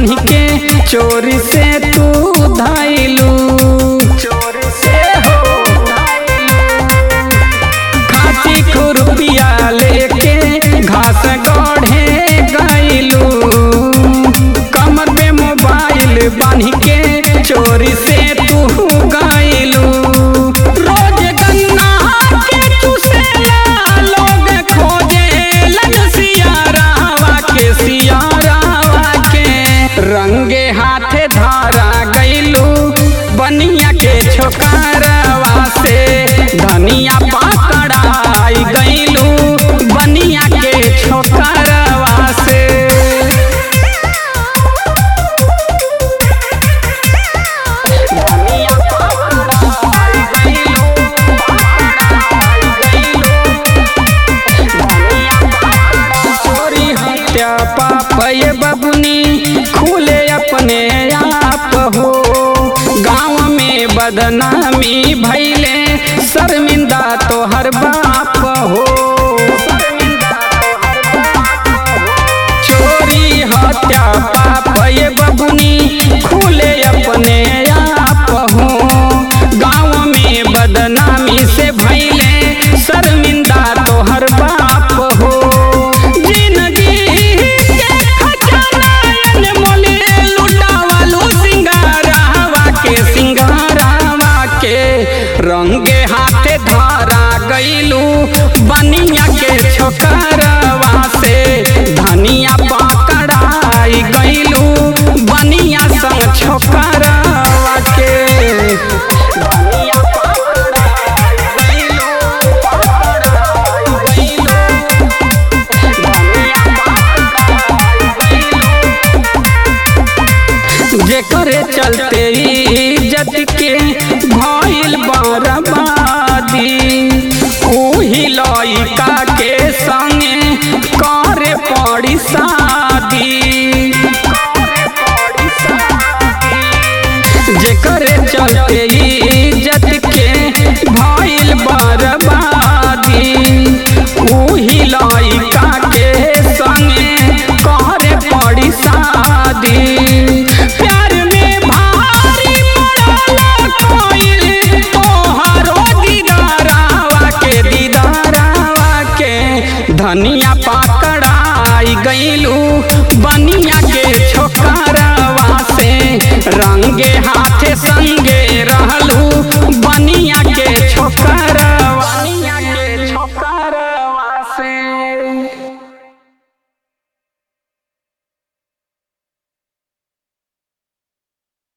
बांध के चोरी से तू धाइलू चोरी से हो खाची खुरपिया लेके घास गढ़े गइलू कमर में मोबाइल बांध के चोरी से तू गइलू रोज गन्ना के चुसेला लोग खोजेलन सियारावा के सियारावा के रंगे हाथे धारा गइलू बनिया के छोकरवा से धनिया पकड़ाई गइलू बनिया के छोकरवा से धनिया पकड़ाई गइलू, पकड़ाई गइलू। चोरी हत्या पाप ये बबुनी खुले अपने आप हो गाँव में बदनामी भैले शर्मिंदा तो हर बाप हो चोरी हत्या पाप ये बबुनी खुले अपने आप हो गाँव में बदनामी से भैले शर्मिंदा तो हर बाप हो जिंदगी के खजाना अनमोल लुटावलू सिंगारावा के सिंगारावा के रंगे हाथे धारा गइलू बनिया के छोकरवा से धनिया पकड़ाई गइलू बनिया संग छोकरवा के धनिया पकड़ाई गइलू, पकड़ाई गइलू। जेकरे चलते इज्जत के भइल बर्बादी ओही लइका के संगे करे पड़ी शादी जेकरे चलते इज्जत के भइल बर्बादी ओही लइका के संगे करे पड़ी शादी प्यार में भारी पड़ला कोइल तोहरो दीदारावा के दीदारावा के धनिया पकड़ाई गइलू बनिया के छोकरवा से रंगे हाथे संगे रहलू बनिया के छोकरवा